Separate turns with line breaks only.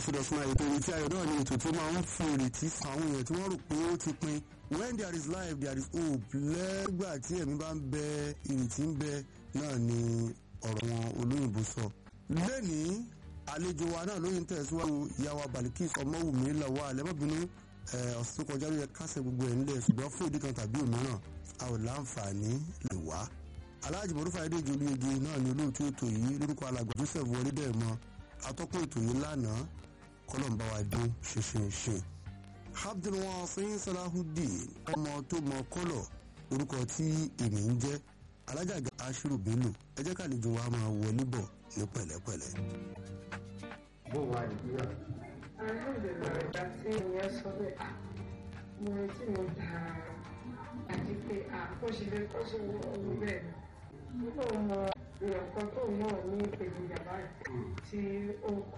exodus náà ètò ìrètí ayọ̀ náà ni ètò tí ó máa ń fún ìrètí fún àwọn èèyàn tí wọ́n rò pé ó ti pin when there is life there is hope lẹ́gbà tí ẹ̀mí bá ń bẹ ìrètí ń bẹ náà ni ọ̀rọ̀ wọn olóyìnbó sọ. lẹ́nìí àlejò wa náà lóyún tẹ̀síwájú ìyàwó balikis ọmọwùmí lọ́wọ́ àlẹ́mọ́bìnú ọ̀sẹ̀ tó kọjá ló yẹ kásẹ̀ gbogbo ẹ̀ ńlẹ̀ ṣùgbọ́n fún ìdí kan tàbí òmíràn a ò láǹfààní lè wá. aláàjì mọ̀rúfà ayédèjì olóyege náà ni olóòtú ètò yìí lórúkọ alàgbà joseph wọlé dẹ̀ mọ́ atọ́kùn ètò yìí lánàá kọ́lọ́mbà wa dé ṣinṣinṣin. abdulwasin salahudeen ọmọ tó mọ kọ́lọ̀ orúkọ tí èmi ń jẹ́ alájàgà ashiru bello ẹ jẹ́ kàlejò wa máa wọlé bọ̀ ní pẹ̀lẹ́pẹ̀lẹ́.
bó wà nìyíyà.
alhamdulilayi ìgbà tí ìyẹn sọ pé à mo retí mo dáa àti pé à kó ṣe lè kó ṣe wọ ohun bẹ́ẹ̀ ni nígbà mo mọ èèyàn kan tó náà ní ìpèníjà báyìí tí ó kó